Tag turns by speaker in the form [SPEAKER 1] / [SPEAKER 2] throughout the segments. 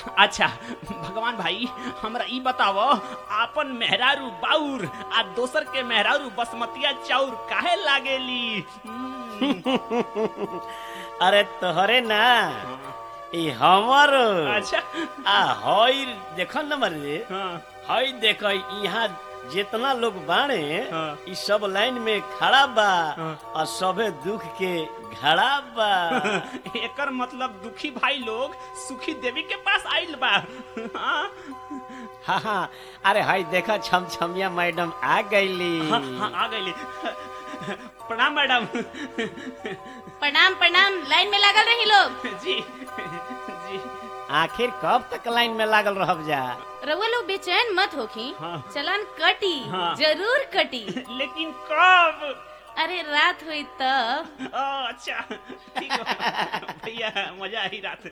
[SPEAKER 1] अच्छा भगवान भाई हमरा ई बतावो आपन मेहरारू बाउर आ दोसर के मेहरारू बसमतिया चाउर काहे लागेली हम्म,
[SPEAKER 2] अरे तोहरे ना ई हमर
[SPEAKER 1] अच्छा
[SPEAKER 2] आ हई देखो न मरे
[SPEAKER 1] हाँ
[SPEAKER 2] हई देख यहाँ जितना लोग बाणे
[SPEAKER 1] हाँ।
[SPEAKER 2] ई सब लाइन में खड़ा बा
[SPEAKER 1] हाँ।
[SPEAKER 2] और सबे दुख के घड़ा बा
[SPEAKER 1] एकर मतलब दुखी भाई लोग सुखी देवी के पास आइल बा हाँ
[SPEAKER 2] हाँ हाँ अरे हई देखो छम छमिया मैडम आ गईली
[SPEAKER 1] हाँ, हाँ, आ गईली प्रणाम मैडम
[SPEAKER 3] प्रणाम प्रणाम लाइन में लागल रही लोग
[SPEAKER 1] जी जी
[SPEAKER 2] आखिर कब तक लाइन में लागल रहब जा
[SPEAKER 3] रउआ लोग बेचैन मत होखी
[SPEAKER 1] हाँ।
[SPEAKER 3] चलन कटी
[SPEAKER 1] हाँ।
[SPEAKER 3] जरूर कटी
[SPEAKER 1] लेकिन कब
[SPEAKER 3] अरे रात हुई तब
[SPEAKER 1] ओ, अच्छा ठीक है भैया मजा आई रात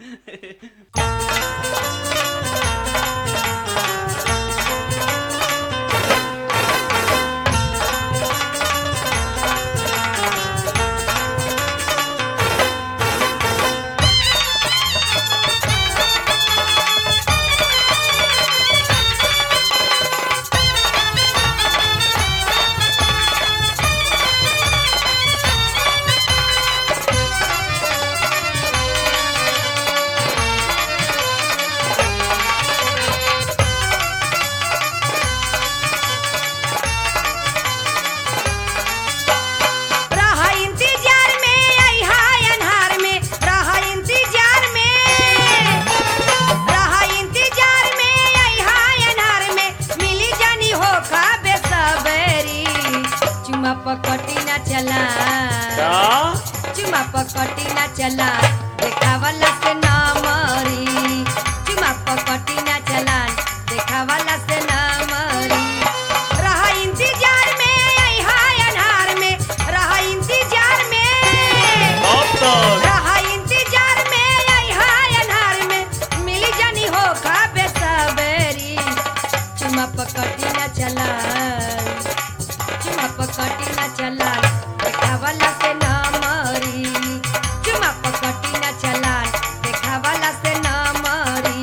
[SPEAKER 4] रहा इंतजार में आई हाय अन्हार में रहा इंतजार में रहा इंतजार में आई हाय अन्हार में मिली जानी हो खा बेसबरी चुमा पकटी ना चला चुमा पकटी ना चला देखावला से ना मरी चुमा पकटी ना चला देखावला से ना मरी रहा इंतजार में आई हाय अन्हार में रहा इंतजार में
[SPEAKER 2] कब तक
[SPEAKER 4] रहा इंतजार में आई हाय अन्हार में मिली जानी हो खा बेसबरी चुमा पकटी ना चला चुमा पकटी ना चला देखावला से ना मरी चुमा पकटी ना चला देखावला से ना मरी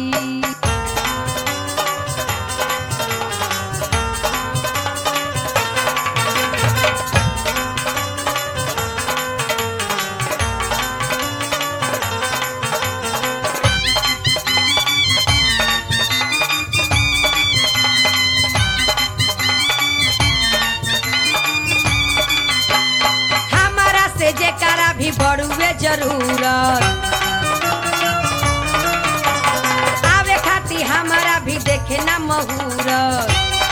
[SPEAKER 4] हमारा से जेकारा भी बड़ुए जरूरत आवे खाती हमारा भी देखे ना महूरत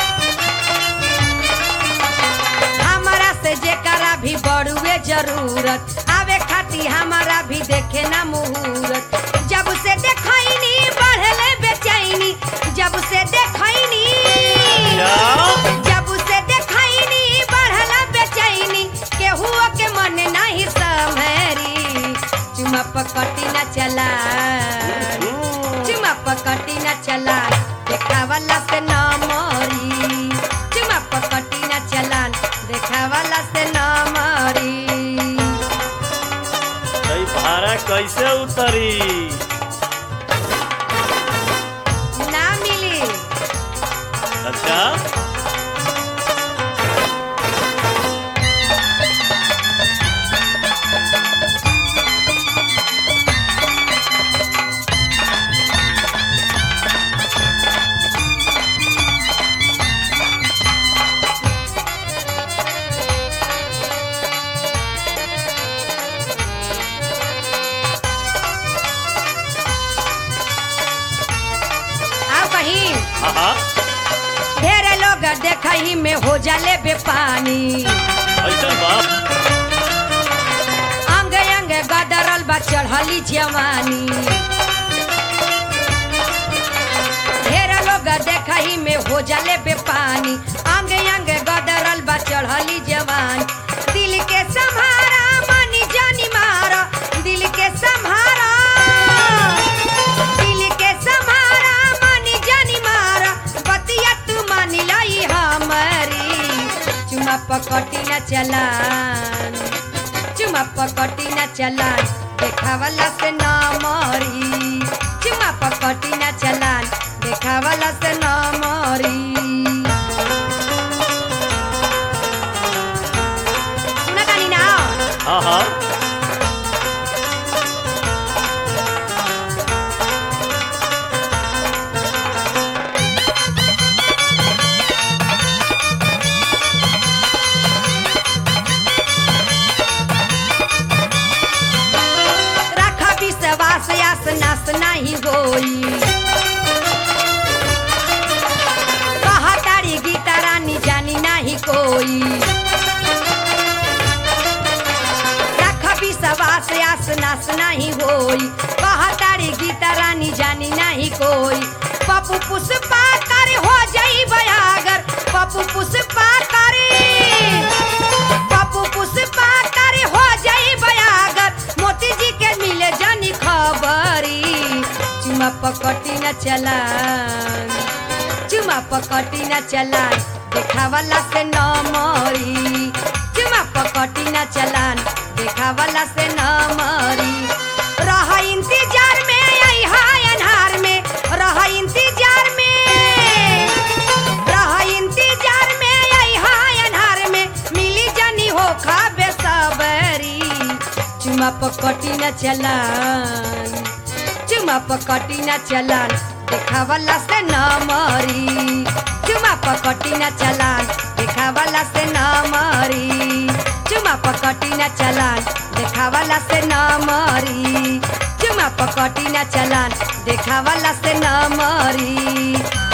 [SPEAKER 4] हमारा से जेकारा भी बड़ुए जरूरत आवे खाती हमारा भी देखे ना मुहूर्त जब से देखैनी बढ़ले बेचैनी जब से देखैनी जब से देखैनी बढ़ला बेचैनी केहू के मन नहीं सम्हरी चुमा पकटी ना चला चुमा पकटी ना चला देखावला से न मरी चुमा पकटी ना चला देखावला से न मरी
[SPEAKER 2] तई भाड़ा कैसे उतरी
[SPEAKER 4] ना मिली
[SPEAKER 2] अच्छा
[SPEAKER 4] आओ कहीं
[SPEAKER 2] हाँ हाँ
[SPEAKER 4] ढेरे लोग देखही में हो जाले बेपानी
[SPEAKER 2] ऐसा बा
[SPEAKER 4] अंग अंग गदरल बा चढ़ली जवानी ढेर लोग देखही में हो जाले बेपानी अंग अंग गदरल बा चढ़ली जवानी दिल के संभारा मनी जानी मारा दिल के संभारा दिल के संभारा मनी जानी मारा बतिया तू मानी लाई हमारी चुमा पकटी न चलान चुमा पकटी न चलान देखावला से ना मरी चुमा पकटी न चलान
[SPEAKER 2] हाँ
[SPEAKER 4] रखा विश्वास आस नास नहीं होई कहा तारी गीता रानी जानी नहीं कोई रखा विश्वास आस नास नहीं होई कहा तारी गीता रानी जानी नहीं कोई पप्पू पुष्पा कर हो जाई बयागर पप्पू पुष्पा करे पप्पू पुष्पा करे हो जाई बयागर मोती जी के मिले जानी खबरी चुमा पकटी न चला चुमा पकटी न चला देखावाला से न मरी चुमा पकटी न चलान देखावाला से न मरी रह इंतजार में आई हाय अनहार में रह इंतजार में रह इंतजार में आई हाय अनहार में मिली जानी हो खाबे सबरी चुमा पकटी न चलान चुमा पकटी न चलान देखावाला से न मरी चुमा पकटी न चलान देखावाला से न मरी चुमा पकटी न चलान देखावाला से न मरी चुमा पकटी न चलान देखावाला से न मरी